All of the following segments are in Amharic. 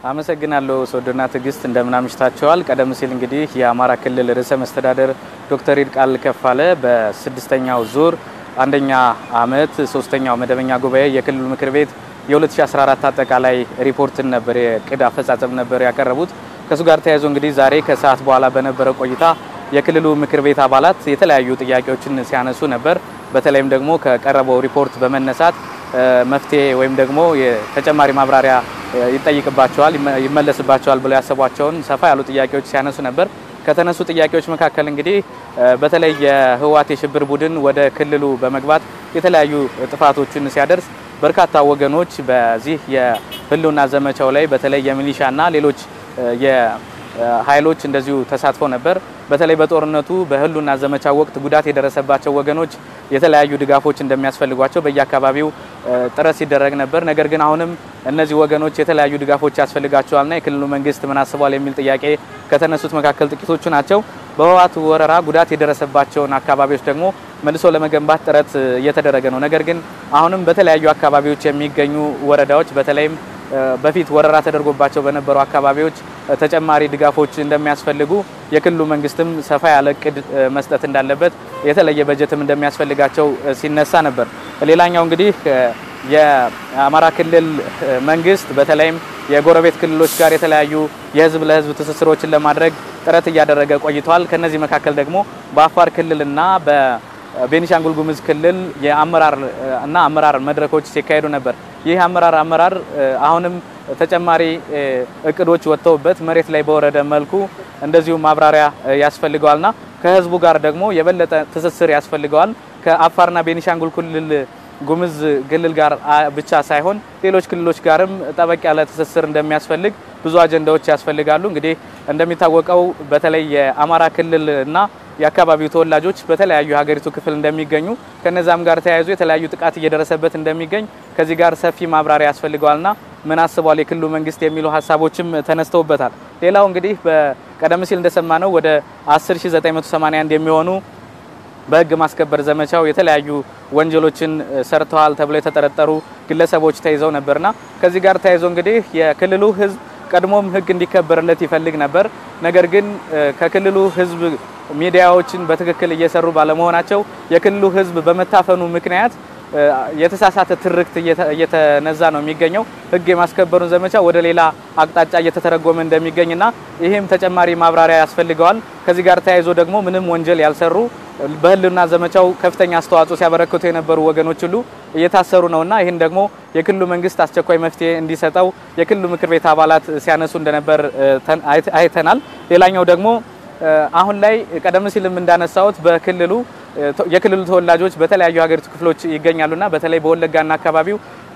አመሰግናለሁ ሶዶና ትዕግስት እንደምን አምሽታችኋል። ቀደም ሲል እንግዲህ የአማራ ክልል ርዕሰ መስተዳደር ዶክተር ይልቃል ከፋለ በስድስተኛው ዙር አንደኛ ዓመት ሶስተኛው መደበኛ ጉባኤ የክልሉ ምክር ቤት የ2014 አጠቃላይ ሪፖርትን ነበር የቅድ አፈጻጸም ነበር ያቀረቡት። ከእሱ ጋር ተያይዞ እንግዲህ ዛሬ ከሰዓት በኋላ በነበረው ቆይታ የክልሉ ምክር ቤት አባላት የተለያዩ ጥያቄዎችን ሲያነሱ ነበር። በተለይም ደግሞ ከቀረበው ሪፖርት በመነሳት መፍትሄ ወይም ደግሞ ተጨማሪ ማብራሪያ ይጠይቅባቸዋል፣ ይመለስባቸዋል ብለው ያሰቧቸውን ሰፋ ያሉ ጥያቄዎች ሲያነሱ ነበር። ከተነሱ ጥያቄዎች መካከል እንግዲህ በተለይ የህወሓት የሽብር ቡድን ወደ ክልሉ በመግባት የተለያዩ ጥፋቶችን ሲያደርስ በርካታ ወገኖች በዚህ የህልውና ዘመቻው ላይ በተለይ የሚሊሻና ሌሎች ኃይሎች እንደዚሁ ተሳትፈው ነበር። በተለይ በጦርነቱ በህልውና ዘመቻ ወቅት ጉዳት የደረሰባቸው ወገኖች የተለያዩ ድጋፎች እንደሚያስፈልጓቸው በየአካባቢው ጥረት ሲደረግ ነበር። ነገር ግን አሁንም እነዚህ ወገኖች የተለያዩ ድጋፎች ያስፈልጋቸዋልና የክልሉ መንግስት ምን አስቧል የሚል ጥያቄ ከተነሱት መካከል ጥቂቶቹ ናቸው። በህወሓት ወረራ ጉዳት የደረሰባቸውን አካባቢዎች ደግሞ መልሶ ለመገንባት ጥረት እየተደረገ ነው። ነገር ግን አሁንም በተለያዩ አካባቢዎች የሚገኙ ወረዳዎች በተለይም በፊት ወረራ ተደርጎባቸው በነበሩ አካባቢዎች ተጨማሪ ድጋፎች እንደሚያስፈልጉ የክልሉ መንግስትም ሰፋ ያለ እቅድ መስጠት እንዳለበት የተለየ በጀትም እንደሚያስፈልጋቸው ሲነሳ ነበር። ሌላኛው እንግዲህ የአማራ ክልል መንግስት በተለይም የጎረቤት ክልሎች ጋር የተለያዩ የህዝብ ለህዝብ ትስስሮችን ለማድረግ ጥረት እያደረገ ቆይቷል። ከነዚህ መካከል ደግሞ በአፋር ክልልና በቤኒሻንጉል ጉሙዝ ክልል የአመራር እና አመራር መድረኮች ሲካሄዱ ነበር። ይህ አመራር አመራር አሁንም ተጨማሪ እቅዶች ወጥተውበት መሬት ላይ በወረደ መልኩ እንደዚሁ ማብራሪያ ያስፈልገዋልና ከህዝቡ ጋር ደግሞ የበለጠ ትስስር ያስፈልገዋል። ከአፋርና ቤኒሻንጉል ክልል ጉሙዝ ክልል ጋር ብቻ ሳይሆን ሌሎች ክልሎች ጋርም ጠበቅ ያለ ትስስር እንደሚያስፈልግ ብዙ አጀንዳዎች ያስፈልጋሉ። እንግዲህ እንደሚታወቀው በተለይ የአማራ ክልል እና የአካባቢው ተወላጆች በተለያዩ የሀገሪቱ ክፍል እንደሚገኙ ከነዛም ጋር ተያይዞ የተለያዩ ጥቃት እየደረሰበት እንደሚገኝ ከዚህ ጋር ሰፊ ማብራሪያ ያስፈልገዋልና ምን አስቧል የክልሉ መንግስት የሚሉ ሀሳቦችም ተነስተውበታል። ሌላው እንግዲህ በቀደም ሲል እንደሰማነው ወደ 10981 የሚሆኑ በህግ ማስከበር ዘመቻው የተለያዩ ወንጀሎችን ሰርተዋል ተብለው የተጠረጠሩ ግለሰቦች ተይዘው ነበርና ከዚህ ጋር ተያይዞ እንግዲህ የክልሉ ህዝብ ቀድሞም ህግ እንዲከበርለት ይፈልግ ነበር። ነገር ግን ከክልሉ ህዝብ ሚዲያዎችን በትክክል እየሰሩ ባለመሆናቸው የክልሉ ህዝብ በመታፈኑ ምክንያት የተሳሳተ ትርክት እየተነዛ ነው የሚገኘው። ህግ የማስከበሩን ዘመቻ ወደ ሌላ አቅጣጫ እየተተረጎመ እንደሚገኝና ይህም ተጨማሪ ማብራሪያ ያስፈልገዋል። ከዚህ ጋር ተያይዞ ደግሞ ምንም ወንጀል ያልሰሩ በህልውና ዘመቻው ከፍተኛ አስተዋጽኦ ሲያበረክቱ የነበሩ ወገኖች ሁሉ እየታሰሩ ነውና ይህን ደግሞ የክልሉ መንግስት አስቸኳይ መፍትሄ እንዲሰጠው የክልሉ ምክር ቤት አባላት ሲያነሱ እንደነበር አይተናል። ሌላኛው ደግሞ አሁን ላይ ቀደም ሲልም እንዳነሳሁት በክልሉ የክልሉ ተወላጆች በተለያዩ ሀገሪቱ ክፍሎች ይገኛሉና በተለይ በወለጋና አካባቢው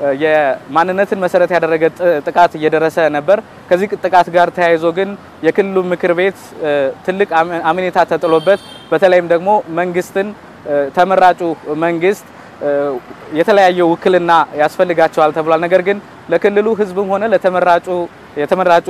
የማንነትን መሰረት ያደረገ ጥቃት እየደረሰ ነበር። ከዚህ ጥቃት ጋር ተያይዞ ግን የክልሉ ምክር ቤት ትልቅ አምኔታ ተጥሎበት በተለይም ደግሞ መንግስትን ተመራጩ መንግስት የተለያየ ውክልና ያስፈልጋቸዋል ተብሏል። ነገር ግን ለክልሉ ህዝብም ሆነ ለተመራጩ የተመራጩ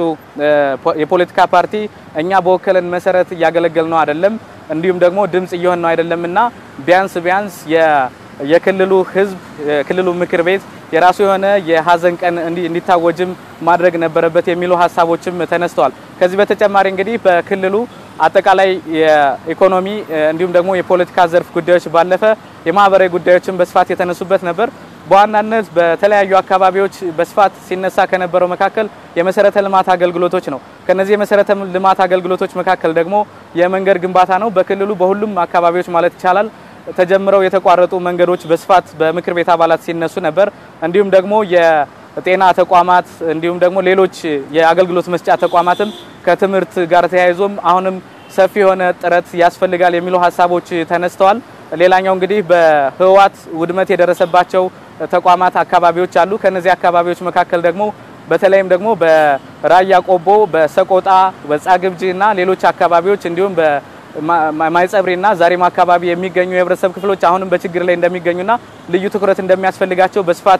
የፖለቲካ ፓርቲ እኛ በወከለን መሰረት እያገለገል ነው አይደለም፣ እንዲሁም ደግሞ ድምጽ እየሆን ነው አይደለምና ቢያንስ ቢያንስ የክልሉ ህዝብ የክልሉ ምክር ቤት የራሱ የሆነ የሀዘን ቀን እንዲታወጅም ማድረግ ነበረበት የሚሉ ሀሳቦችም ተነስተዋል። ከዚህ በተጨማሪ እንግዲህ በክልሉ አጠቃላይ የኢኮኖሚ እንዲሁም ደግሞ የፖለቲካ ዘርፍ ጉዳዮች ባለፈ የማህበራዊ ጉዳዮችን በስፋት የተነሱበት ነበር። በዋናነት በተለያዩ አካባቢዎች በስፋት ሲነሳ ከነበረው መካከል የመሰረተ ልማት አገልግሎቶች ነው። ከነዚህ የመሰረተ ልማት አገልግሎቶች መካከል ደግሞ የመንገድ ግንባታ ነው። በክልሉ በሁሉም አካባቢዎች ማለት ይቻላል ተጀምረው የተቋረጡ መንገዶች በስፋት በምክር ቤት አባላት ሲነሱ ነበር። እንዲሁም ደግሞ የጤና ተቋማት እንዲሁም ደግሞ ሌሎች የአገልግሎት መስጫ ተቋማትም ከትምህርት ጋር ተያይዞም አሁንም ሰፊ የሆነ ጥረት ያስፈልጋል የሚሉ ሀሳቦች ተነስተዋል። ሌላኛው እንግዲህ በህወሓት ውድመት የደረሰባቸው ተቋማት አካባቢዎች አሉ። ከነዚህ አካባቢዎች መካከል ደግሞ በተለይም ደግሞ በራያ ቆቦ፣ በሰቆጣ፣ በጻግብጂ እና ሌሎች አካባቢዎች እንዲሁም በማይጸብሪና ዛሬማ አካባቢ የሚገኙ የህብረተሰብ ክፍሎች አሁንም በችግር ላይ እንደሚገኙና ልዩ ትኩረት እንደሚያስፈልጋቸው በስፋት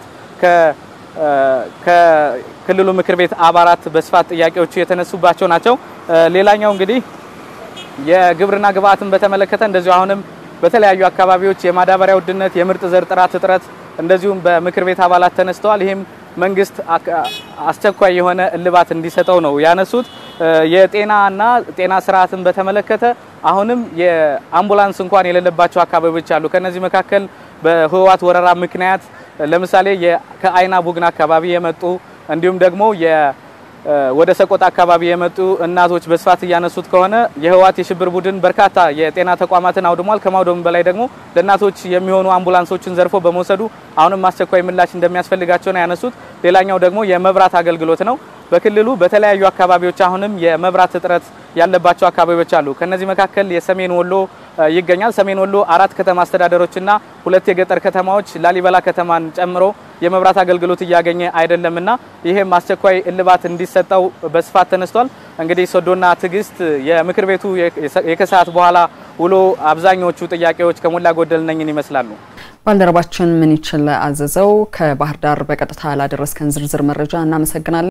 ከክልሉ ምክር ቤት አባላት በስፋት ጥያቄዎቹ የተነሱባቸው ናቸው። ሌላኛው እንግዲህ የግብርና ግብዓትን በተመለከተ እንደዚሁ አሁንም በተለያዩ አካባቢዎች የማዳበሪያ ውድነት፣ የምርጥ ዘር ጥራት እጥረት እንደዚሁም በምክር ቤት አባላት ተነስተዋል። ይህም መንግስት አስቸኳይ የሆነ እልባት እንዲሰጠው ነው ያነሱት። የጤናና ጤና ስርዓትን በተመለከተ አሁንም የአምቡላንስ እንኳን የሌለባቸው አካባቢዎች አሉ። ከነዚህ መካከል በህወሓት ወረራ ምክንያት ለምሳሌ ከአይና ቡግና አካባቢ የመጡ እንዲሁም ደግሞ ወደ ሰቆጣ አካባቢ የመጡ እናቶች በስፋት እያነሱት ከሆነ የህወሓት የሽብር ቡድን በርካታ የጤና ተቋማትን አውድሟል። ከማውደሙ በላይ ደግሞ ለእናቶች የሚሆኑ አምቡላንሶችን ዘርፎ በመውሰዱ አሁንም አስቸኳይ ምላሽ እንደሚያስፈልጋቸው ነው ያነሱት። ሌላኛው ደግሞ የመብራት አገልግሎት ነው። በክልሉ በተለያዩ አካባቢዎች አሁንም የመብራት እጥረት ያለባቸው አካባቢዎች አሉ። ከነዚህ መካከል የሰሜን ወሎ ይገኛል። ሰሜን ወሎ አራት ከተማ አስተዳደሮችና ሁለት የገጠር ከተማዎች ላሊበላ ከተማን ጨምሮ የመብራት አገልግሎት እያገኘ አይደለምና ይህም አስቸኳይ እልባት እንዲሰጠው በስፋት ተነስቷል። እንግዲህ ሶዶና ትዕግስት የምክር ቤቱ የከሰዓት በኋላ ውሎ አብዛኞቹ ጥያቄዎች ከሞላ ጎደል ነኝን ይመስላሉ። ባልደረባችን ምን ይችል አዘዘው ከባህር ዳር በቀጥታ ላደረስከን ዝርዝር መረጃ እናመሰግናለን።